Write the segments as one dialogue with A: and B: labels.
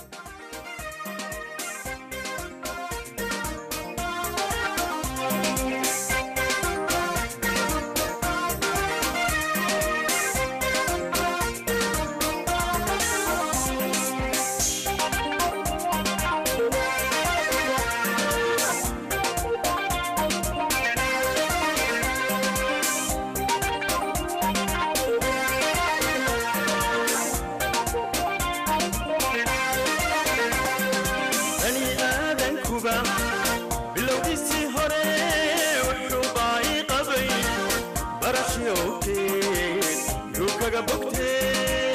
A: bani aadankuba bilowgiisii hore wuxuu baa'i qabay barashii owteed yuu kaga bogtee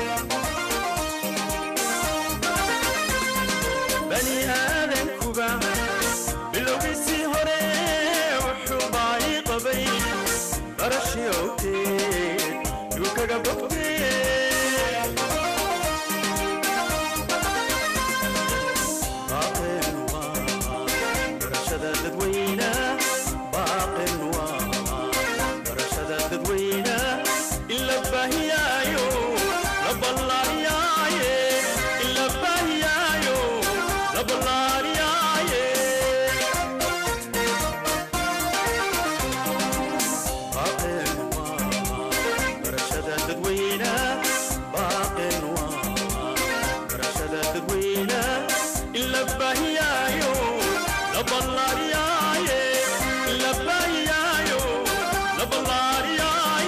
A: bani aadankuba bilowgiisii hore wuxuu baa'i qabay barashii owteed yuu kaga bogtee باقٍ وبرشدة تدوينة باقٍ وبرشدة تدوينة إلا بهيايو رب الله ياي إلا بهيايو رب الله ياي باقٍ وبرشدة تدوينة باقٍ وبرشدة تدوينة إلا بهيايو رب الله ياي إلا بهيايو رب الله ياي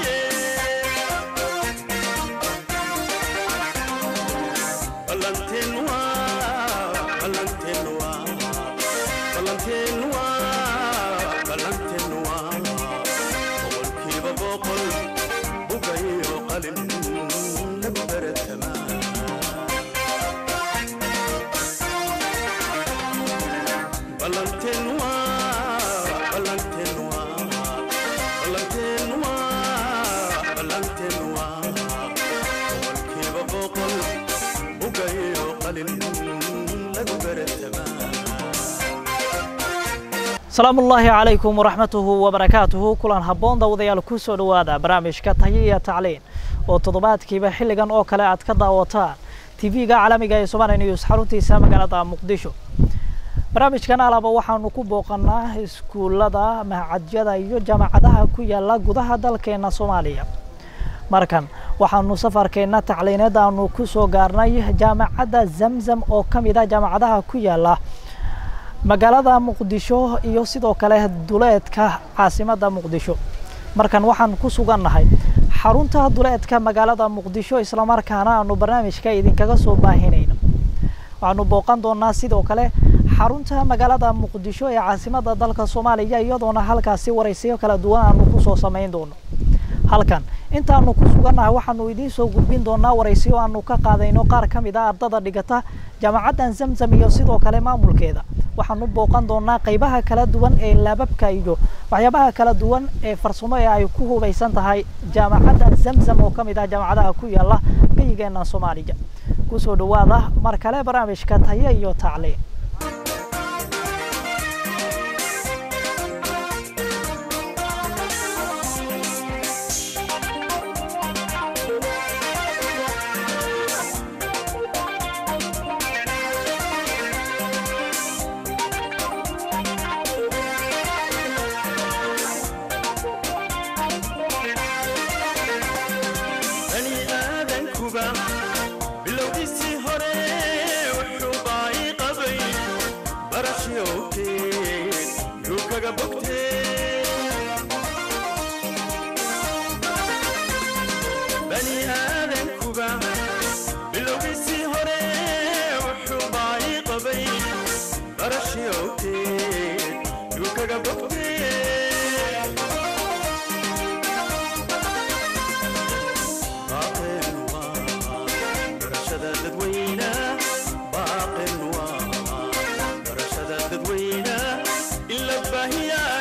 A: بلنتين وا بلنتين وا بلنتين وا بلنتين وا بقول كيف بقول بقي وقلن نبر التمام بلنتين وا بلنتين وا بلنتين وا بلنتين وا بقول كيف بقول بقي وقلن نبر التمام
B: asalaamu ullaahi calaykum waraxmatuhu wabarakaatuhu kulan habboon dawadayaal ku soo dhowaada barnaamijka tayo iyo tacliin oo toddobaadkiiba xilligan oo kale aad ka daawataan tv-ga caalamiga ee somali news xaruntiisa magaalada muqdisho barnaamijkan alaba waxaanu ku booqanaa iskuullada mahacadyada iyo jaamacadaha ku yaala gudaha dalkeena soomaaliya markan waxaanu safarkeenna tacliineed aanu ku soo gaarnay jaamacadda zamzam oo ka mid ah jaamacadaha ku yaala magaalada muqdisho iyo sidoo kale duleedka caasimadda muqdisho markan waxaan ku sugannahay xarunta duleedka magaalada muqdisho islamarkaana aanu barnaamijka idinkaga soo baahinayno waxaanu booqan doonaa sidoo kale xarunta magaalada muqdisho ee caasimadda dalka soomaaliya iyadoona halkaasi waraysiyo kala duwan aanu kusoo samayn doono halkan intaanu ku sugannahay waxaanu idiin soo gudbin doonaa waraysiyo aanu ka qaadayno qaar ka mid a ardada dhigata jaamacaddan zamzam iyo sidoo kale maamulkeeda waxaanu booqan doonaa qaybaha kala duwan ee laababka iyo waxyaabaha kala duwan ee farsamo ee ay ku hubaysan tahay jaamacaddan zamzam oo ka mid ah jaamacadaha ku yaala geyigeena soomaaliya kusoo dhowaada mar kale barnaamijka tayo iyo tacliin
A: bani aadankuba bilowgiisii hore wuxuu baa'i qabay barashii owteed yuu kaga bogtee bani aadankuba bilowgiisii hore wuxuu baa'i qabay barashii owteed yuu kaga bogtee باقٍ وبرشدة تدوينة باقٍ وبرشدة تدوينة إلا بهيايو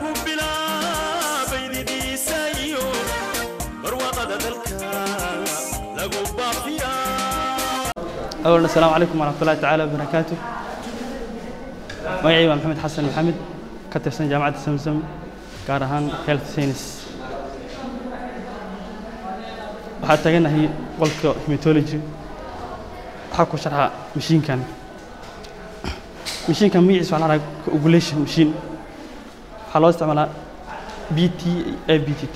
A: lagu bilaabay didiisa iyo barwaaqada dalka lagu baafiyaa
C: أولا السلام عليكم ورحمة الله تعالى وبركاته magacayga waa maxamed xasan maxamed ka tirsan jaamacadda samsam gaar ahaan health science waxaa taganahay qolka hematology waxaa ku sharxa mashiinkan mashiinkan magaciisa waxaa la dhahaa coagulation machine waxaa loo isticmaalaa b t a b t t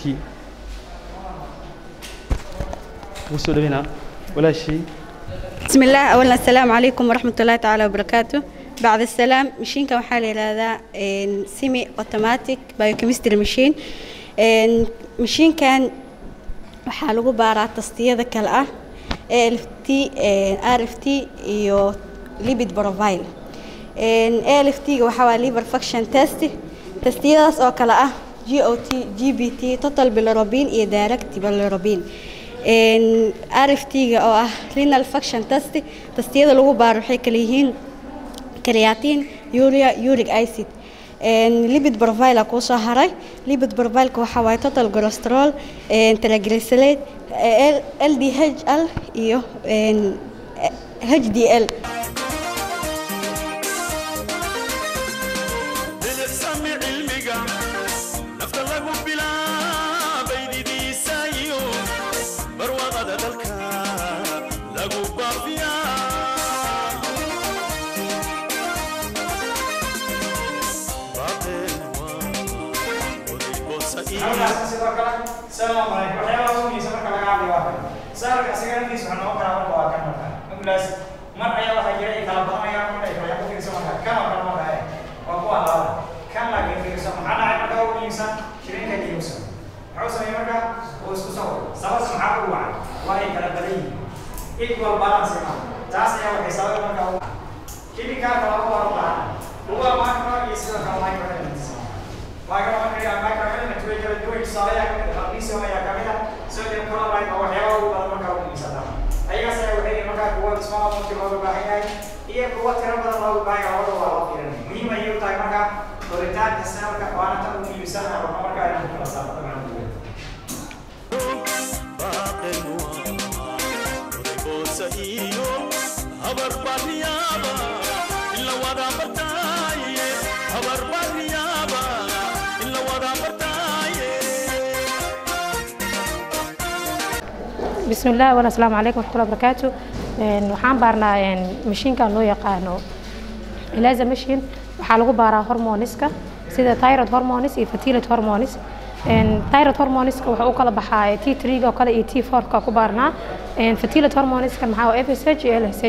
C: ugu soo dhaweynaa walaashii
D: بسم الله أولا السلام عليكم ورحمة الله تعالى وبركاته بعد السلام مشين كم حالي هذا سيمي اوتوماتيك بايوكيمستري مشين مشين كان waxaa lagu baaraa tastiyada kale ah ALFT RFT iyo lipid profile ALFT ga waxaa waa liver function test tastiyadaas oo kale ah GOT GBT total bilirubin iyo direct bilirubin RFT-ga oo ah renal function test tastiyada lagu baaro waxay kala yihiin creatine urea uric acid lipid profile kuu soo haray lipid profileka waxaa waaye total cholesterol triglyceride LDHL iyo HDL
A: bilicsami cilmiga nafta lagu bilaabay didiisa iyo barwaaqada dalka lagu baafiyaa baaqeen waa oday boosa iyo
B: sidoo kale salaam calaykum waxyaabaha ugu muhiimsan marka laga hadlayo waa kan saarka asiga naftiisa waxaa noqon karaa marka waa kan marka ambulaas mar ayaa waxaa jira ay kala badanayaan marka ay kala fiirsan marka kan oo kale marka eh waa kuwa labada kan laakiin fiirsan maxaa dhacay marka ugu muhiimsan shirinka kiyuusan muxuu sameeyey marka uu isku sawir sababta maxaa ugu wacan waa ay kala badan yihiin equal balance ma taas ayaa waxay sababay marka ugu kimikalka laba waa u baahan luga macro iyo sidoo kale microelements waaga marka microelement way kala duwan tusaalayaa kamid ah magnesium ayaa kamid ah sodium chloride waa waxyaaba ugu badan marka ugu muhiimsana ayagaas ayaa waxay yihiin markaa kuwa small amount looga baahan yahay iyo kuwa tiro badan looga baahan yahay labada waa loo fiirinaya muhiim ayay u tahay marka koritaanka sanadka waana tan ugu muhiimsan ah waxaa markaa inaan kala saarno dabcan duwan
A: baaqeen waa oday boosa iyo habar baariyaaba ila wada bartaaye habar baariyaaba ila wada bartaaye
E: بسم الله ولا السلام عليكم ورحمة الله وبركاته إن waxaan baarnaa in mashiinkan loo yaqaano ilaza machine waxaa lagu baaraa hormoniska sida thyroid hormones iyo fertility hormones in thyroid hormoneska wuxuu u kala baxaa T3 oo kale iyo T4 ka ku baarnaa in fertility hormoneska maxaa waa FSH iyo LSH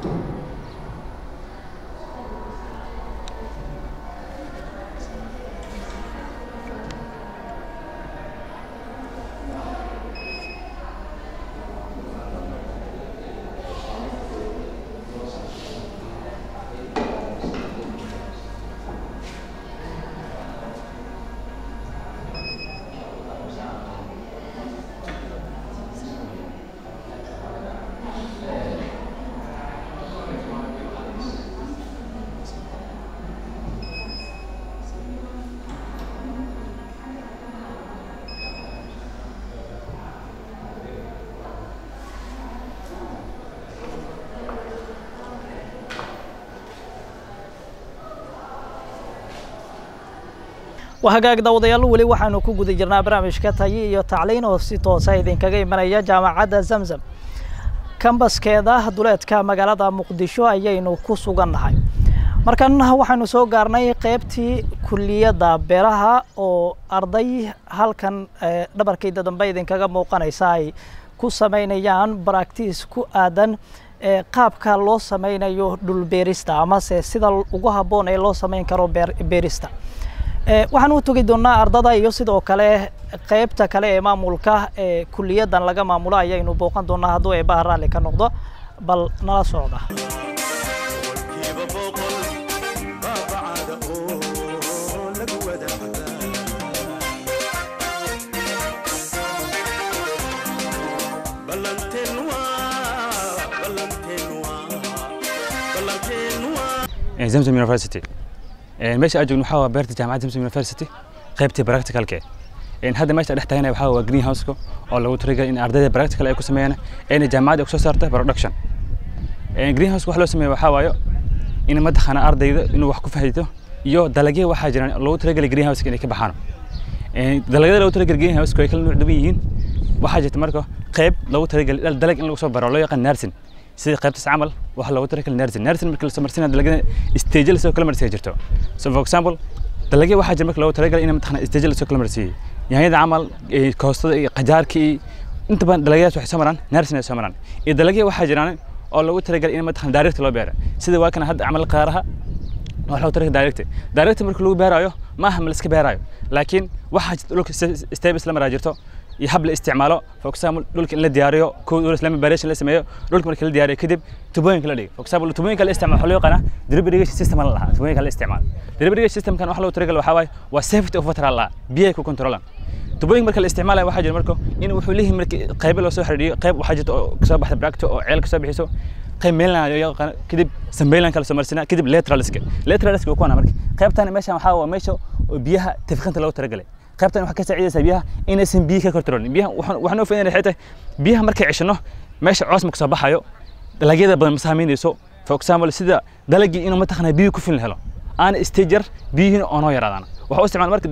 B: waa hagaag daawadayaal weli waxaanu ku guda jirnaa barnaamijka tayi iyo tacliin oo si toosa idinkaga imanaya jaamacadda zamzam kambaskeeda duleedka magaalada muqdisho ayaynu ku sugannahay markan waxaanu soo gaarnay qeybtii kuliyadda beeraha oo arday halkan dhabarkayda dambe idinkaga muuqanaysa ay ku samaynayaan baraktiis ku aadan qaabka loo sameynayo dhulbeerista amase sida ugu habboon ee loo samayn karo beerista waxaan u togi doonaa ardada iyo sidoo kale qeybta kale ee maamulka ee kuliyaddan laga maamulo ayaynu booqan doonaa hadduu eebaha raalli ka noqdo bal nala socda
A: kiiba boqol baabacada oo lagu wadaagaa ballanteen waa ballanteen waa ballanteen waa
F: zamzam university meesha aan joogno waxaa waa beerta jaamacadda zamzam university qaybtii practicalka eh hadda meesha dhex taagana waxaa waa green houseka oo lagu talagalay in ardayda practical ay ku sameeyaan ayna jaamacadda kusoo saarta production green house wax loo sameeyo waxaa waayo in madaxana ardayda inuu wax ku fahito iyo dalagyo waxaa jiraan loogu talagalay green houseka inay ka baxaan dalagyada loogu talagalay green houseka way kala nuuc duwan yihiin waxaa jirta marka qayb loogu talagalay dalag in lagu soo baro loo yaqaan nursing sida qaybtaas camal waxa loogu talagalay nursing nursing marka la soo marsiina dalagyada stage la soo kala marsiya jirto so for example dalagyo waxaa jira marka loogu talagalay in madaxana stage la soo kala marsiiyay yaanyada camal koostada iyo qajaarka iyo inta badan dalagyadaas waxay soo maraan nursing ay soo maraan iyo dalagyo waxaa jiraan oo loogu talagalay in madaxana direct loo beero sida waa kana hadda camal qaaraha waxa loogu talagalay direct direct marka lagu beerayo ma aha ma la iska beerayo laakiin waxaa jirta dhulka step isla maraa jirto iyo hab la isticmaalo for example dhulka in la diyaariyo kow lama baration la sameeyo dhulka marka la diyaariyo kadib tubooyinka la dhigo for example tubooyinka la isticmaalo waxaa loo yaqaanaa drip irrigation system la lahaa tubooyinka la isticmaalo drip irrigation systemkan waxa loogu talagalay waxaa waaye waa safety of water la lahaa biyaha ku controlan tubooyinka marka la isticmaalayo waxaa jira marka in wuxuu leeyahay marka qaybo loo soo xiriiriyo qayb waxaa jirta oo kasoo baxda bracto oo ceel kasoo bixiso qayb mainland ayaa yaqaan kadib sambayland kala soo marsinaa kadib lateraliska lateraliska waa kuwana marka qaybtan meeshan waxaa waa meesha oo biyaha tafkinta loogu talagalay qaybtan waxaa ka saacidaysaa biyaha inaysan biyo ka kortaroolin biyaha waxaan u faa'iidaynaa waxay tahay biyaha markay ceshano meesha coos ma kasoo baxayo dalagyada badan ma saamaynayso for example sida dalagii inuu mataqaanaa biyo ku filan helo aan stager biyihiina oo noo yaraadaan waxaa u isticmaal marka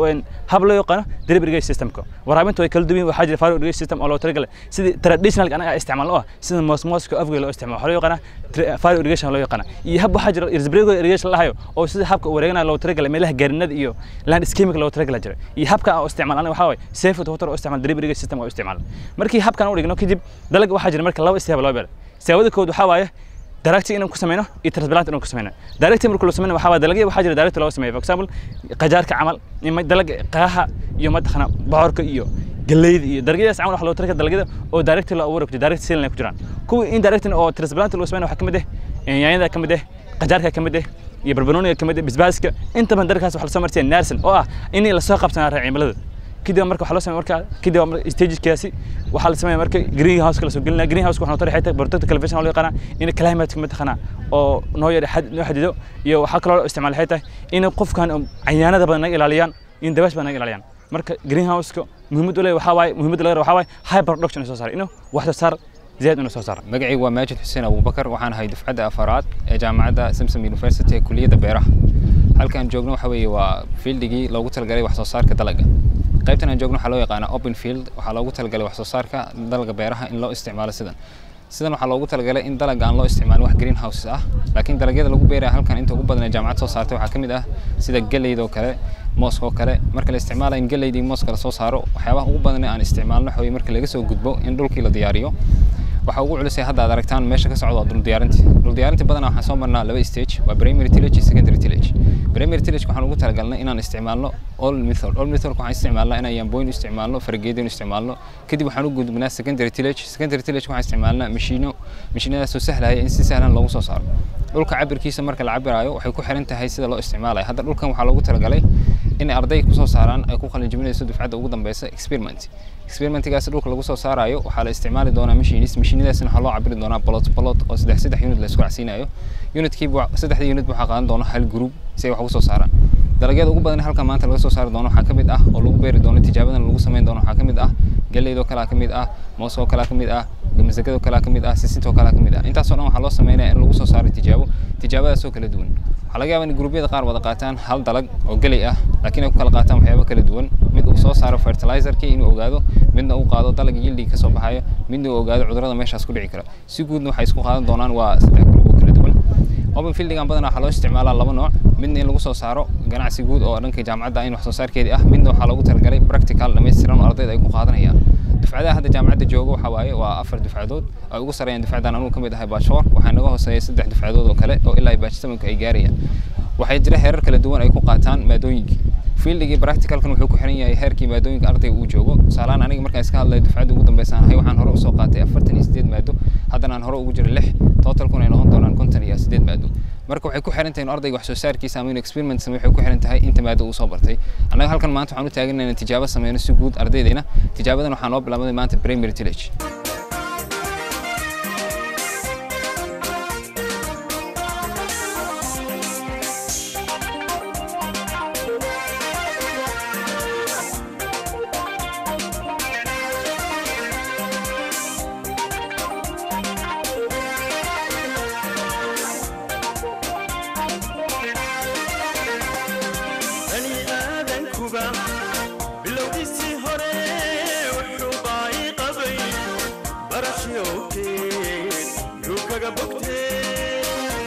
F: hab loo yaqaano drip irrigation systemka waraabinta way kala duwan waxaa jira faro irrigation system oo loo talagalay sidii traditional anaga isticmaal oo ah sida mosmoska afga loo isticmaalo waxaa loo yaqaanaa faro irrigation loo yaqaana iyo hab waxaa jira irsbrego irrigation la hayo oo sida habka wareegana loo talagalay meelaha gaarinada iyo landscaping loo talagalay jira iyo habka aan isticmaal anaga waxaa waaye safe water oo isticmaal drip irrigation system oo isticmaal markii habkan u dhigno kadib dalaga waxaa jira marka laba istiyaab loo beero istiyaabada kood waxaa waaye directing inaan ku sameyno iyo transplant inaan ku sameyno directing marka loo sameyno waxaa waa dalagyo waxaa jira direct loo sameeyo for example qajaarka camal ima dalag qaaha iyo madaxna bocorka iyo galeyda iyo dalagyadaas camal waxa loo tarka dalagyada oo direct loo abuuro direct sale ku jiraan kuwa indirect oo transplant loo sameyno waxaa kamid ah yaanyada kamid ah qajaarka kamid ah iyo barbarooniga kamid ah basbaaska inta badan dalkaas waxa la soo marsiyaa nursing oo ah in la soo qabsanaa cimilada kadib marka waxaa loo sameeya marka kadib stagekaasi waxaa la sameeya marka green house la soo gelinaa green house waxaa tari xayta protect television loo yaqaana in climate ma taqana oo noo yar xad noo xadido iyo waxaa kaloo isticmaal xayta in qofkan cayaanada badan naga ilaaliyaan in dabash badan naga ilaaliyaan marka green house-ka muhiimad u leeyahay waxaa waaye muhiimadda laga rabo waxaa waaye high production soo saar inuu wax soo saar زياد انه صار
G: magacaygu waa maajid xuseen abubakar waxaan ahay dufcadda afaraad ee jaamacadda samsom university ee kuliyadda beeraha halkaan joogno waxa weeye waa fieldigii loogu talagalay wax soo saarka dalagga qaybtan aan joogno waxaa loo yaqaanaa open field waxaa loogu talagalay wax soo saarka dalagga beeraha in loo isticmaalo sidan sidan waxaa loogu talagalay in dalagga aan loo isticmaalin wax green houses ah laakiin dalagyada lagu beeraya halkan inta ugu badan ee jaamacad soo saartay waxaa ka mid ah sida galleyda oo kale mooska oo kale marka la isticmaalayo in galleyda iyo mooska la soo saaro waxyaabaha ugu badan ee aan isticmaalno waxa weye marka laga soo gudbo in dhulkii la diyaariyo waxa ugu culusay hadda aad aragtaan meesha ka socdo waa dhul diyaarintii dhul diyaarintii badanaa waxaan soo marnaa laba stage waa primary tillage iyo secondary tillage primary tillage waxaan ugu talagalnay inaan isticmaalno all method all method waxaan isticmaalnaa inaan yamboyn u isticmaalno fargeedo u isticmaalno kadib waxaan u gudbinaa secondary tillage secondary tillage waxaan isticmaalnaa mashiino mashiinadaas oo sahlaya in si sahlan loogu soo saaro dhulka cabirkiisa marka la cabirayo waxay ku xiran tahay sida loo isticmaalayo hadda dhulkan waxaa loogu talagalay in arday kusoo saaraan ay ku qalinjibinayso dufcadda ugu dambeysa experiment experimentigaas dhulka lagu soo saarayo waxaa la isticmaali doonaa machines machinadaasna waxaa loo cabiri doonaa bolot bolot oo saddex saddex unit la isku racsiinayo unitkiiba saddexda unit waxaa qaadan doona hal group si ay wax ugu soo saaraan dalagyada ugu badan halka maanta laga soo saari doono waxaa ka mid ah oo lagu beeri doono tijaabadan lagu samayn doono waxaa ka mid ah galeydoo kalaa ka mid ah moosoo kalaa ka mid ah masagado kalaa ka mid ah sisintoo kalaa ka mid ah intaasoo dhan waxaa loo sameynaya in lagu soo saaro tijaabo tijaabadaasoo kala duwan waxaa laga yaabaa in gruubyada qaar wada qaataan hal dalag oo geley ah laakiin ay ku kala qaataan waxyaabo kala duwan mid uu soo saaro fertilizerkii inuu ogaado midna uu qaado dalag yildi ka soo baxayo midna uu ogaado cudurrada meeshaas ku dhici kara si guudna waxay isku qaadan doonaan waa saddex gruub oo kala duwan open fieldigan badanaa waxaa loo isticmaalaa laba nooc midna in lagu soo saaro ganacsi guud oo dhanka jaamacadda in wax soo saarkeedii ah midna waxaa loogu talagalay practical dhammaystiran oo ardayda ay ku qaadanayaan dufcadaha hadda jaamacadda jooga waxaa waaye waa afar dufcadood ay ugu sareeyaan dufcadan anugu ka mid ahay baashoor waxaa naga hooseeya saddex dufcadood oo kale oo ilaa baaj samanka ay gaarayaan waxay jira heerar kala duwan ay ku qaataan maadooyinkii fieldigii practicalkan wuxuu ku xiran yahay heerkii maadooyinka ardayga uu joogo tusaalehaan aniga markaan iska hadlayo dufcadda ugu dambeysaan ahay waxaan hore usoo qaatay afartan iyo sideed maado haddana aan hore ugu jiro lix totalkuna ay noqon doonaan konton iyo sideed maado marka waxay ku xiran tahay in ardayga wax soo saarkiisa ama inuu experiment sameeyo waxay ku xiran tahay inta maado uu soo bartay annaga halkan maanta waxaan u taaganay inaan tijaabo sameyno si guud ardaydayna tijaabadan waxaa noo bilaabday maanta primary tillage
A: bani aadankuba bilowgiisii hore wuxuu baayi qabay barashiyowkeed yuu kaga bogtee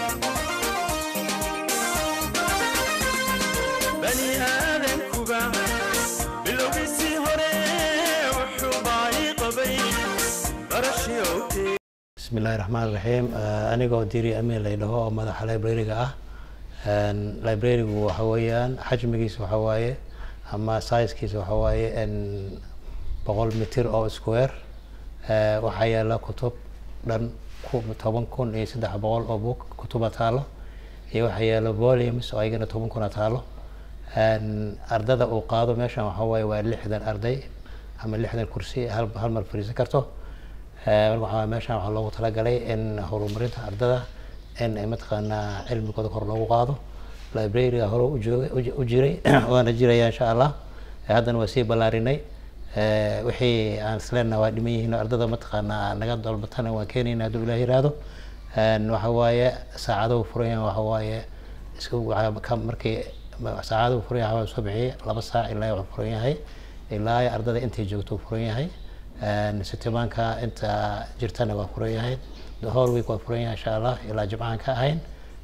A: bani aadankuba bilowgiisii hore wuxuu baayi qabay barashiyowkeed
H: بسم الله الرحمن الرحيم anigoo diri amin la dhaho oo madaxa librariga ah librarigu waxa weeyaan xajmigiisa waxa waaye ama sizekiisa waxa waaye boqol mitir oo square waxaa yaala kutub dhan toban kun iyo saddex boqol oo book kutuba taalo iyo waxaa yaala volumes oo ayagana toban kuna taalo ardada uu qaado meeshan waxa waaye waa lixdan arday ama lixdan kursi hal hal mar fariisan karto marka waxaa meeshan waxaa loogu talagalay in horumarinta ardada in ay mataqaanaa cilmigooda kor loogu qaado librariga hore u jooga u jiray waana jiraya insha allah haddana waa sii ballaarinay wixii aan isleenaha waa dhiman yihiin ardada mataqaanaa naga dalbatana waan keenayna hadduu ilaah yiraahdo waxa waaye saacado furan yahay waxa waaye isku markii saacado furan yahay waa soo bixiyay laba saac ilaa wuxuu furan yahay ilaa ardada intay joogto furan yahay sitimaanka inta jirtana waa furan yahay the whole week waa furan yahay insha allah ilaa jimcahan ka ahayn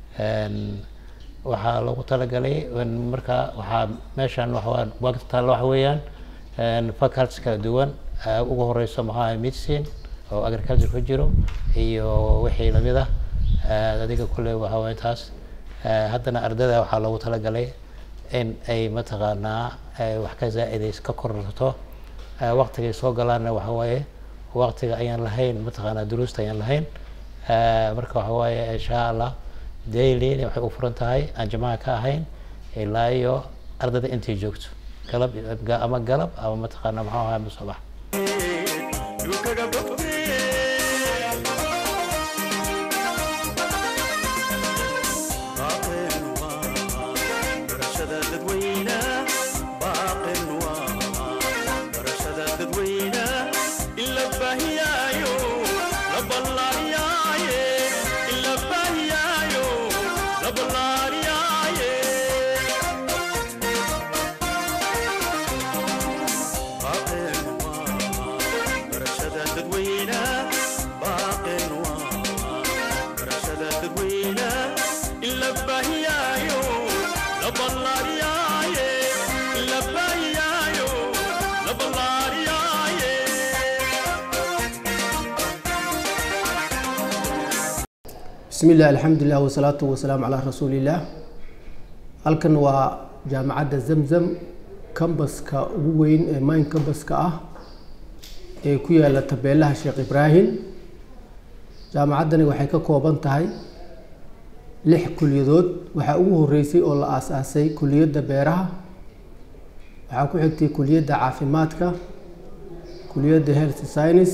H: waxaa loogu talagalay marka waxaa meeshan waxaa waqti taalla waxa weeyaan faculties kala duwan ugu horeyso maxaa medicine oo agriculture ku jiro iyo wixii lamid ah adiga kulle waxa waye taas haddana ardada waxaa loogu talagalay in ay mataqaanaa wax ka zaa-idays ka kororto waqtigay soo galaanna waxa waaye waqtiga ayaan lahayn mataqaanaa duruusta ayaan lahayn marka waxa waaye insha allah daily waxay u furan tahay aan jamaca ka ahayn ilaa iyo ardada intay joogto galab ama galab ama mataqaanaa maxuu ahaa musabax
A: yuu kaga bogtee baaqin waa barashada dadweyna baaqin waa barashada dadweyna in la baahiyaayo la ballaariyaaye in la baahiyaayo la ballaariyaaye baaqin waa barashada dadweyna baaqin waa barashada dadweyna in la baahiyaayo la ballaariyaaye in la baahiyaayo la ballaariyaaye
I: bismi illah alxamdulilah wasalaatu wasalaamu calaa rasuulillaah halkan waa jaamacadda zamzam kambaska ugu weyn ee mayn kambaska ah ee ku yaala tabeelaha sheekh ibraahim jaamacaddani waxay ka kooban tahay lix kuliyadood waxaa ugu horeysay oo la aas-aasay kuliyadda beeraha waxaa ku xigtay kuliyadda caafimaadka kuliyadda health science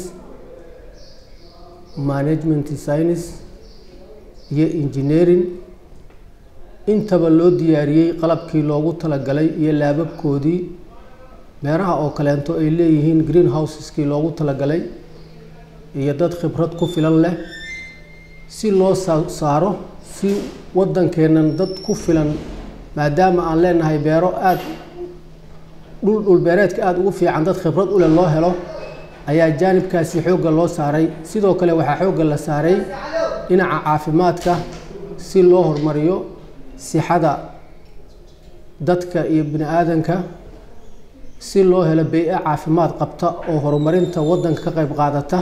I: management science iyo engineering intaba loo diyaariyey qalabkii loogu talagalay iyo laababkoodii beeraha oo kaleento ay leeyihiin green houseskii loogu talagalay iyo dad khibrad ku filan leh si loo sa- saaro si waddankeennan dad ku filan maadaama aan leenahay beero aada dhul dhulbeereedka aada ugu fiican dad khibrad u leh loo helo ayaa jaanibkaasi xoogga loo saaray sidoo kale waxaa xoogga la saaray dhinaca caafimaadka si loo horumariyo sixada dadka iyo bini aadanka si loo helo bey-e caafimaad qabta oo horumarinta waddanka ka qayb qaadata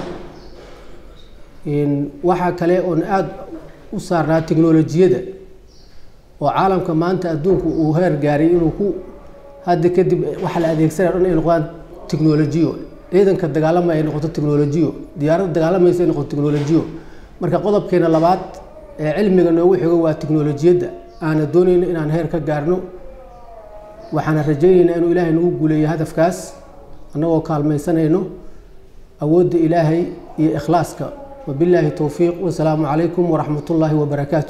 I: waxaa kale oon aada u saarnaa tiknolojiyadda oo caalamka maanta adduunku uu heer gaaray inuu ku hadda kadib waxa la adeegsanaya dhan ay noqdaan tiknolojiyo ciidanka dagaalamaya ay noqoto tiknolojiyo diyaaradda dagaalamaysa ay noqoto tiknolojiyo marka qodobkeena labaad ee cilmiga noogu xigo waa tiknolojiyadda aana doonayno inaan heer ka gaarno waxaana rajaynaynaa inuu ilaahay nagu guuleeyo hadafkaas annagoo kaalmaysanayno awoodda ilaahay iyo ikhlaaska wabilaahi towfiiq wasalaamu calaykum waraxmat ullaahi wabarakaatu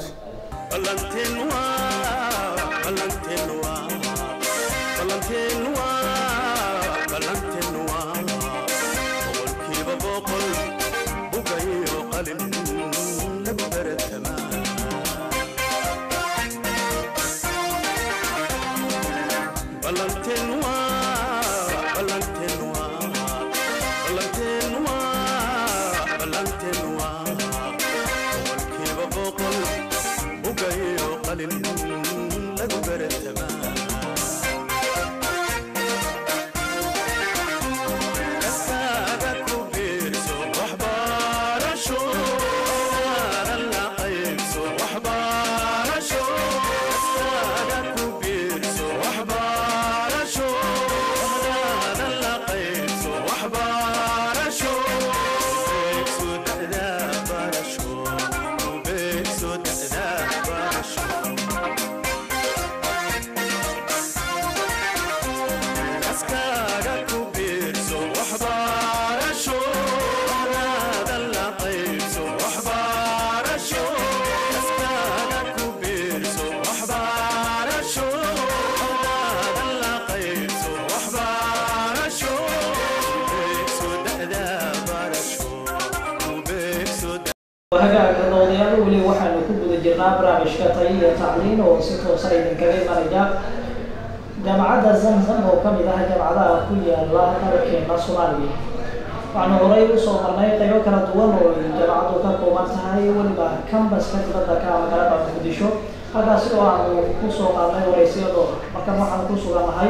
B: hagaaga doodayaal weli waxaanu ku guda jirnaa barnaamijka tayo iyo tacliin oo si toosa idinkaga imanaya jaamacadda zamzam oo ka mid ah jaamacadaha ku yaala dalkeena soomaaliya waxaanu horey usoo marnay qaybo kala duwan oo ay jaamacaddu ka kooban tahay weliba cambaska dibadda ka magaalada muqdisho halkaasi oo aanu kusoo qaadnay wareysiyadoo markan waxaanu ku sugannahay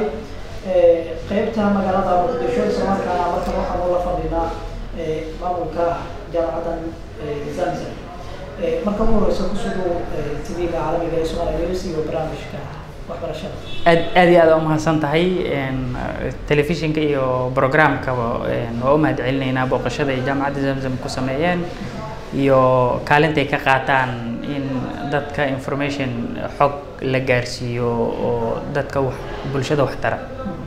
B: qeybta magaalada muqdisho islamarkaana markan waxaanu la fadhinaa maamulka jaamacaddan zamzam marka ugu horeysa kusoo dhow tv-ga caalamiga ee Soomaaliya News iyo barnaamijka waxbarashada
J: aad aad iyo aad u mahadsan tahay telefishinka iyo programkaba waa u mahad celinaynaa booqashada ay jaamacadda zamzam ku sameeyeen iyo kaalinta ay ka qaataan in dadka information xog la gaarsiiyo oo dadka wax bulshada wax tara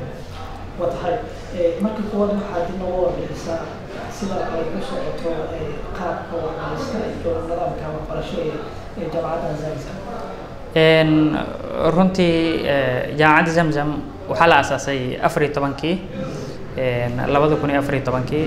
B: waa tahay marka kuwaad waxaad inooga warbixisaa sida ay ku socoto qaabka waxbarista iyo nidaamka waxbarasho ee ee jaamacadda zamzam
J: runtii jaamacadda zamzam waxaa la aasaasay afar iyo tobankii labada kun iyo afar iyo tobankii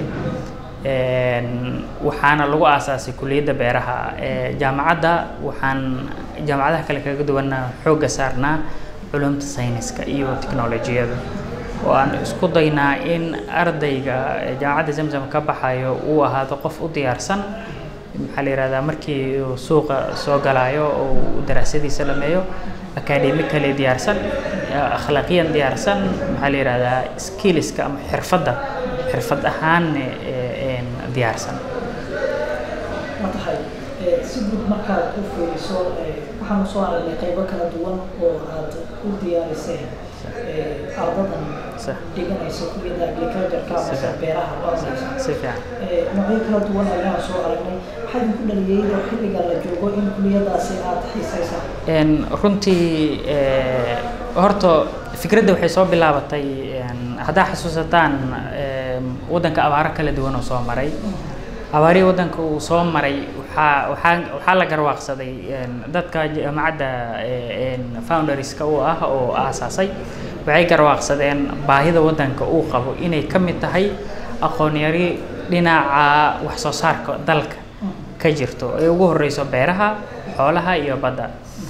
J: waxaana lagu aasaasay kuliyadda beeraha jaamacadda waxaan jaamacadaha kale kaga duwana xoogga saarnaa culumta sayniska iyo tiknolojiyada oo aan isku daynaa in ardayga jaamacadda zamzam ka baxayo uu ahaado qof u diyaarsan maxaa la yihahdaa markii uu suuqa soo galaayo oo uu daraasadiisa dhameeyo academically diyaarsan akhlaaqiyan diyaarsan maxaa la yihahdaa skillska ama xirfadda xirfad ahaan diyaarsan
B: ma tahay si guud markaad u fiiriso waxaan usoo aragnay qaybo kala duwan oo aad u diyaariseen ardadan dhiganaysa kulliyada agricultureka amase beeraha baranaysa
J: si fiican
B: noocyo kala duwan ayaan soo aragnay maxaa idinku dhaliyay oo xilliga la joogo in kulliyadaasi aad xiisaysaan
J: runtii horta fikradda waxay soo bilaabatay haddaa xasuusataan waddanka abaaro kala duwan oo soo maray abaarihii waddanka uu soo maray waxaa waxaa waxaa la garwaaqsaday dadka jaamacadda founderska u ah oo aasaasay waxay garwaaqsadeen baahida waddanka uu qabo inay ka mid tahay aqoon yari dhinaca wax soo saarka dalka ka jirto ay ugu horeyso beeraha xoolaha iyo badda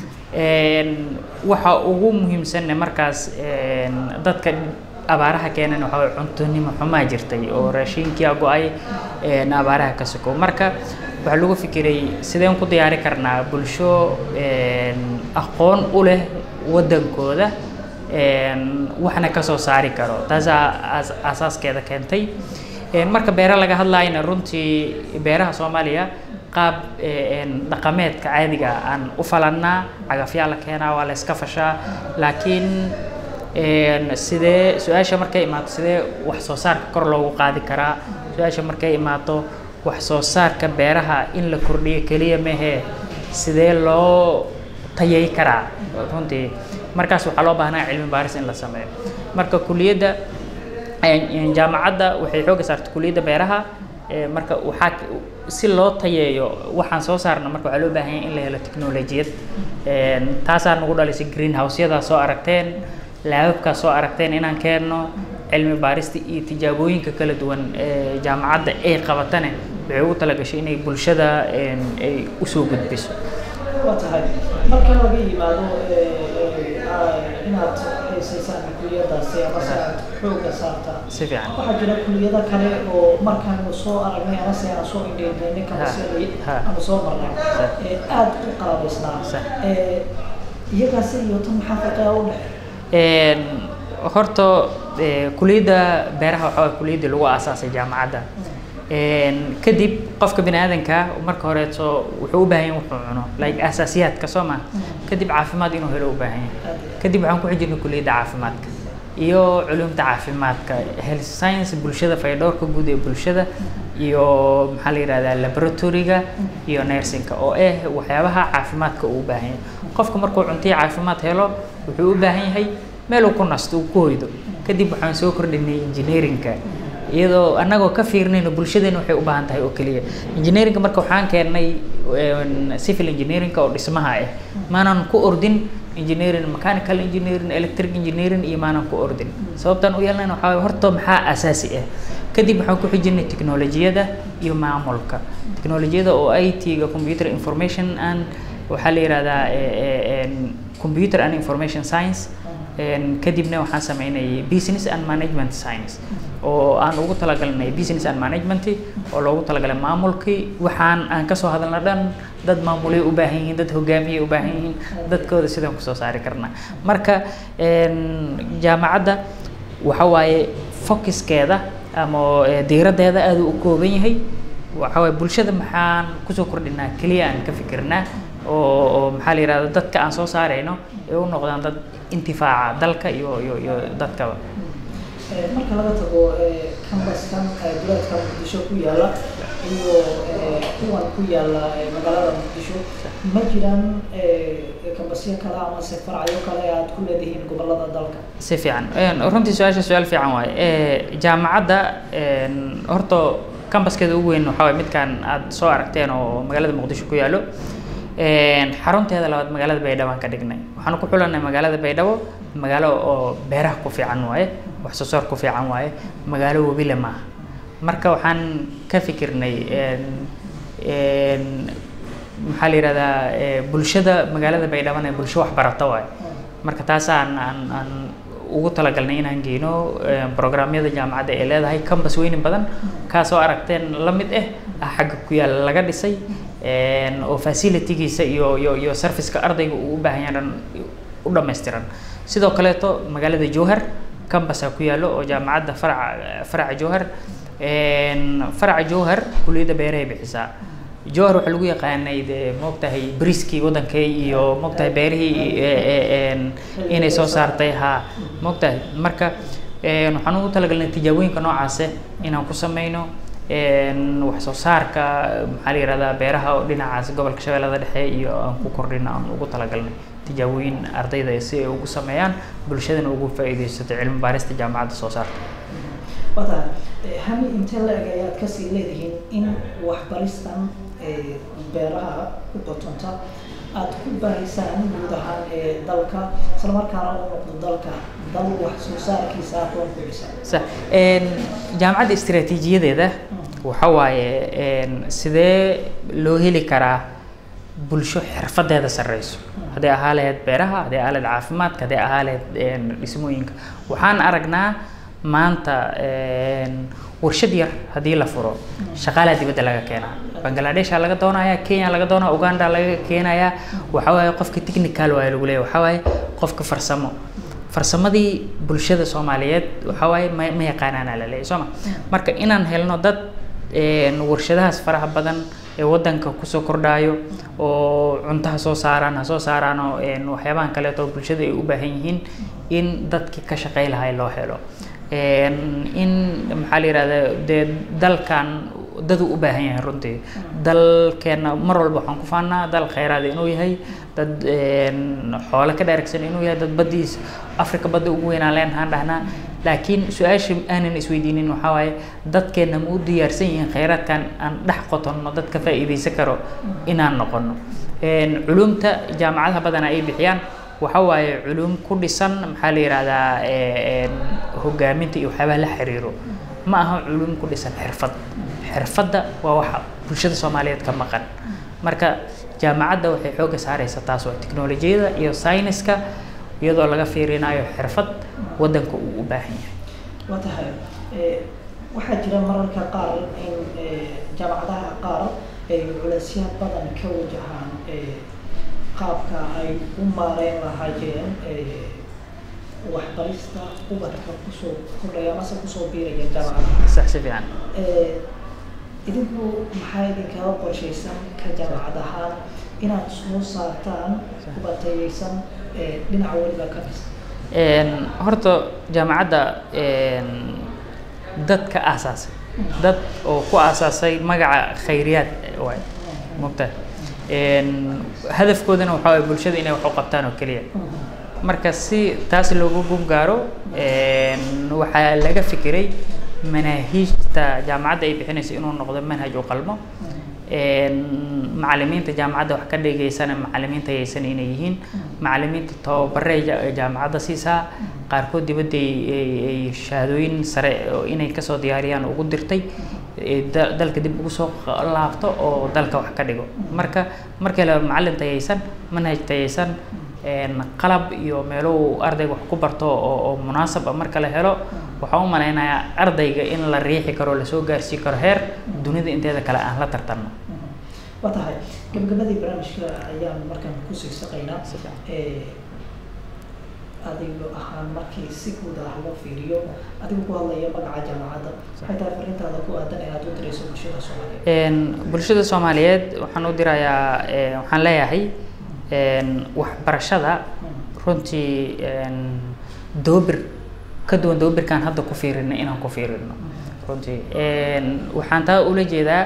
J: waxa ugu muhiimsanne markaas dadka abaaraha keenan waxaa waye cuntonimo xumaa jirtay oo raashinkia go-ay abaaraha ka sokow marka waxaa lagu fikiray sideen ku diyaari karnaa bulsho aqoon u leh waddankooda waxna kasoo saari karo taasaa asaaskeeda keentay marka beere laga hadlayna runtii beeraha soomaaliya qaab dhaqameedka caadiga aan u falannaa cagafyaa la keenaa waa la iska fashaa laakiin sidee su-aasha markay imaato sidee wax soo saarka kor loogu qaadi karaa su-aasha markay imaato wax soo saarka beeraha in la kordhiyo keliya mehe sidee loo tayay karaa runtii markaas waxaa loo baahnaa cilmi baaris in la sameeyo marka kuliyadda jaamacadda waxay xooga saartay kuliyadda beeraha marka waxaa si loo tayeeyo waxaan soo saarna marka waxaa loo baahan yahay in la helo technolojiyad taasaa nagu dhalisay greenhouse-yadaa soo aragteen laababkaa soo aragteen inaan keenno cilmi baarista iyo tijaabooyinka kala duwan ee jaamacadda ay qabatane waxay ugu talagashay inay bulshada ay usoo gudbiso
B: waa tahay marka laga yimaado inaad haysaysaan kuliyadaasi amase aad xooga saartaan
J: si fiican
B: waxaa jira kuliyado kale oo markaanu soo aragnay amase aan soo indheynay kamase ama soo marnay aada u qalabaysnaa iyagaasi iyo tan maxaa farqiga u dhexe
J: horta kuliyadda beeraha waxaa waye kuliyaddii lagu aasaasay jaamacadda kadib qofka bini aadanka marka horeeto wuxuu u baahan yahay wuxuu cuno like asaasiyaadka soo ma kadib caafimaad inuu helo u baahan yahay kadib waxaan ku xijirnay kuliyadda caafimaadka iyo culumta caafimaadka health science bulshada faydhowrka guud ee bulshada iyo maxaa la yidhahdaa laboratoryga iyo nursingka oo ah waxyaabaha caafimaadka uu u baahan yahay qofka markuu cuntiya caafimaad helo wuxuu u baahan yahay meel uu ku nasto uu ku hoydo kadib waxaan soo kordhinay engineeringka iyadoo annagoo ka fiirnayno bulshadeena waxay u baahan tahay oo keliya engineeringa marka waxaan keennay civil engineeringa oo dhismaha ah maanan ku ordin engineering mechanical engineering electric engineering iyo maanan ku ordin sababtaan u yeelnayna waxaa waye horta maxaa asaasi ah kadib waxaan ku xijinay technolojiyada iyo maamulka technolojiyada oo i t-ga computer information and waxaa la yihahdaa computer and information science kadibna waxaan sameynay business and management science oo aan ugu talagalnay business and management oo loogu talagalay maamulkii waxaan aan kasoo hadalna dhan dad maamulay u baahan yihiin dad hogaamiyay u baahan yihiin dadkooda sidaan kusoo saari karnaa marka jaamacadda waxa waaye focuskeeda ama diiraddeeda aada u kooban yahay waxa waaye bulshada maxaan kusoo kordhinaa keliya aan ka fikirnaa oo oo maxaa la yihahda dadka aan soo saarayno ee u noqdaan dad intifaaca dalka iyo iyo iyo dadkaba
B: marka laga tago kambaskan duleedka muqdisho ku yaala iyo kuwan ku yaala magaalada muqdisho ma jiraan kambasyo kale amase faracyo kale aad ku leedihiin gobolada dalka
J: si fiican runtii su-aasha su-aal fiican waaye jaamacadda horta kambaskeeda ugu weyn waxaa waye midkan aad soo aragteen oo magaalada muqdisho ku yaalo xarunteeda labaad magaalada baydhabo aan ka dhignay waxaan ku xulanay magaalada baydhabo magaalo oo beeraha ku fiican waaye wax soo saar ku fiican waaye magaalo webile maaha marka waxaan ka fikirnay maxaa la yihahdaa bulshada magaalada baydhabona ee bulsho waxbarata waaye marka taasaan aan aan ugu talagalnay inaan geyno programyada jaamacadda ee leedahay campus weyni badan kaasoo aragteen la mid ah ah xagga ku yaal laga dhisay oo facilitygiisa iyo iyo iyo serviceka ardayga uu u baahan yahay dhan u dhammaystiran sidoo kaleeto magaalada jowhar cambusa ku yaalo oo jaamacadda faraca faraca jowhar faraca jowhar kuliyadda beerahay bixisaa jowhar waxaa lagu yaqaanay dee moogtahay briskii wadankay iyo moogtahay beerihii ee- ee- een, inay soo saartay ha moogtahay marka een, waxaan ugu talagalnay tijaabooyinka noocaase inaan ku sameyno een, wax soo saarka maxaa la yihahdaa beeraha oo dhinacaas gobolka shabeellada dhexe iyo aan ku kordhina aan ugu talagalnay tijaabooyin ardayda si ay ugu sameeyaan bulshadana ugu faa'iidaysato cilmi baarista jaamacadda soo saarta
B: wata hami intee la eg ayaad kasii leedihiin in waxbaristan ee beeraha ku qotonta aad ku baraysaan guud ahaan ee dalka isla markaana u noqdo dalka dal wax soo saarkiisa aqoon ku dhisan
J: sax een, jaamacadda istiraatiijiyadeeda waxa waaye een, sidee loo heli karaa bulsho xirfadeeda sareyso hadday ahaa lahayd beeraha hadday ahaa lahayd caafimaadka hadday ahaa lahayd een, dhismooyinka waxaan aragnaa maanta een, warshad yar haddii la furo shaqaalaa dibadda laga keenaa bangladesha laga doonaya kenya laga doonaya uganda laga keenaya waxa waaye qofka technical waaye lagu leeyahay waxa waaye qofka farsamo farsamadii bulshada soomaaliyeed waxa waaye ma ma yaqaanaana la leeyahay soo ma marka inaan helno dad een, warshadahaas faraha badan ee wadanka kusoo kordhayo oo cunto ha soo saaraan ha soo saaraan oo een, waxyaabahan kaleeto oo bulshada ay u baahan yihiin in dadkii ka shaqey lahay loo helo Een, in maxaa la yihahdaa dee dalkan dadu u baahan yahay runtii dalkeena mar walba waxaan ku faanaa dal kheyraad inuu yahay dad een, xoolo ka dheregsan inuu yahay dad baddiis afrika badda ugu weynaan leenahaan dhahnaa laakiin su-aasha aanan isweydiinin waxaa waaye dadkeena ma u diyaarsan yihiin kheyraadkan aan dhex qotonno dad ka faa'iidaysan karo inaan noqono Een, culumta jaamacadaha badanaa ay bixiyaan waxa waaye culum ku dhisan maxaa la yihahdaa ee, een, hogaaminta iyo waxyaabaha la xiriiro ma aha culum ku dhisan xirfad xirfadda waa waxa bulshada soomaaliyeed ka maqan marka jaamacadda waxay xoogga saareysaa taas waa tiknolojiyada iyo sayniska iyadoo laga fiirinayo xirfad wadanka uu u baahan yahay
B: waa tahay ee, waxaa jira mararka qaar in ee, jaamacadaha qaar ay culeysya badan ka wajahaan ee, qaabka ay u maareyn lahaayeen ee, waxbarista ubadka kusoo kordhaya amase kusoo biiraya jaamacadaha
J: sax si fiican
B: Ee, idinku maxaa idinkaga qorshaysan ka jaamacad ahaan inaad soo saartaan ubatayeysan ee, dhinaca weliba ka dhis
J: Een, horta jaamacadda een, dadka aasaasay dad oo ku aasaasay magaca khayriyaad waay mogta hadafkoodana waxaa waye bulshada inay wax u qabtaan oo keliya marka si taas loogu gun gaaro een, waxaa laga fikiray manaahiijta jaamacadda ay bixinayso inuu noqdo manhaj u qalmo een, macallimiinta jaamacadda wax ka dhigaysana macallimiinta ayaysan inay yihiin macallimiinta tababare ja- jaamacadda siisaa qaarkood dibadda ay- ay ay shahaadooyin sare oo inay kasoo diyaariyaan ugu dirtay ee da- dalka dib ugu soo qa- laabto oo dalka wax ka dhigo marka markii la macallin tayaysan manhaj tayaysan een, qalab iyo meelo uu ardayga wax ku barto oo oo munaasab ah marka la helo waxaan u malaynayaa ardayga in la riixi karo lasoo gaarsiin karo heer dunida inteeda kale aan la tartanno
B: waa tahay gabagabadii barnaamijka ayaan markaan kusii saqaynaa ee, adigo ahaan markii si guud ah loo fiiriyo adigu ku hadlaya magaca jaamacadda waxay tahay fariintaada ku aadan ee aad u dirayso bulshada soomaaliyeed
J: Een, bulshada soomaaliyeed waxaan u dirayaa ee, waxaan leeyahay een, waxbarashada runtii een, doobir ka duwan doobirkaan hadda ku fiirino inaan ku fiirino runtii Een, waxaan taa ula jeedaa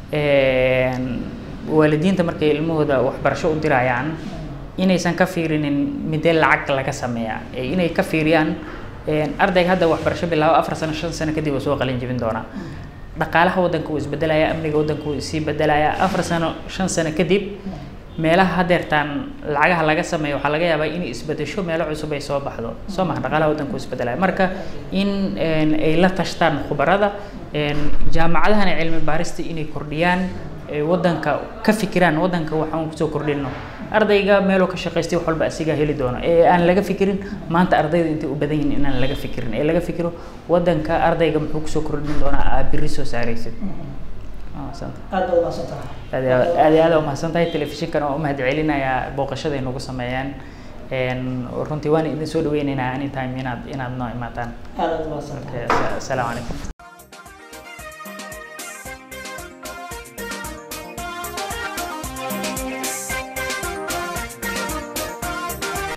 J: een, waalidiinta markay ilmahooda waxbarasho u dirayaan inaysan ka fiirinin midee lacag laga sameeyaa ee inay ka fiiriyaan een, ardayga hadda waxbarasho bilaabo afar sano shan sano kadib uu soo qalin jebin doonaa dhaqaalaha waddanka wuu isbedelaya amniga waddanka wuu sii bedelaya afar sano shan sano kadib meelaha hadeertaan lacagaha laga sameeyo waxaa laga yaabaa inay isbedesho meelo cusub ay soo baxdo soo maha dhaqaalaha waddanka wuu isbedelaya marka in een, ay la tashtaan khubarada een, jaamacadahana cilmi baarista inay kordhiyaan ee waddanka ka fikiraan waddanka waxaan kusoo kordhino ardayga meeluu ka shaqaystay wax walba asigaa heli doono ee aan laga fikirin maanta ardayda intay u badan yihiin inaan laga fikirin ee laga fikiro waddanka ardayga muxuu kusoo kordhin doonaa aad berri soo saaraysid Waa mahadsantahay.
B: aad baad umahadsan tahay
J: aad iyo aad aad iyo aad umahadsan tahay telefishinkan oo u mahad celinayaa booqashada ay nagu sameeyeen Een, runtii waan idin soo dhaweynaynaa anytime inaad inaad noo imaataan
B: aad aad umahadsan tahay
J: Okay, asalaamu calaykum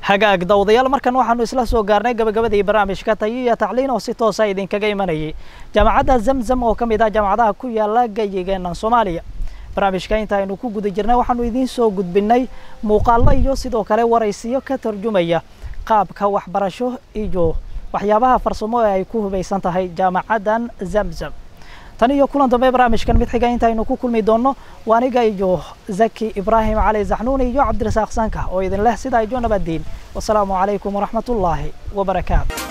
B: hagaag dawdayaal markan waxaanu isla soo gaarnay gabagabadii barnaamijka tayiya tacliin oo si toosa idinkaga imanayay jaamacadda zamzam oo ka mid ah jaamacadaha ku yaala gayigeenan soomaaliya barnaamijka inta aynu ku guda jirnay waxaanu idiin soo gudbinay muuqaallo iyo sidoo kale waraysiyo ka tarjumaya qaabka waxbarasho iyo waxyaabaha farsamo ee ay ku hubaysan tahay jaamacaddan zamzam tan iyo kulan dambe barnaamijkan mid xiga intaynu ku kulmi doonno waa aniga iyo zaki ibraahim cali zaxnuuni iyo cabdirasaaq sanka oo idin leh sidaa ijo nabaddiin wasalaamu calaykum waraxmatullaahi wabarakaatu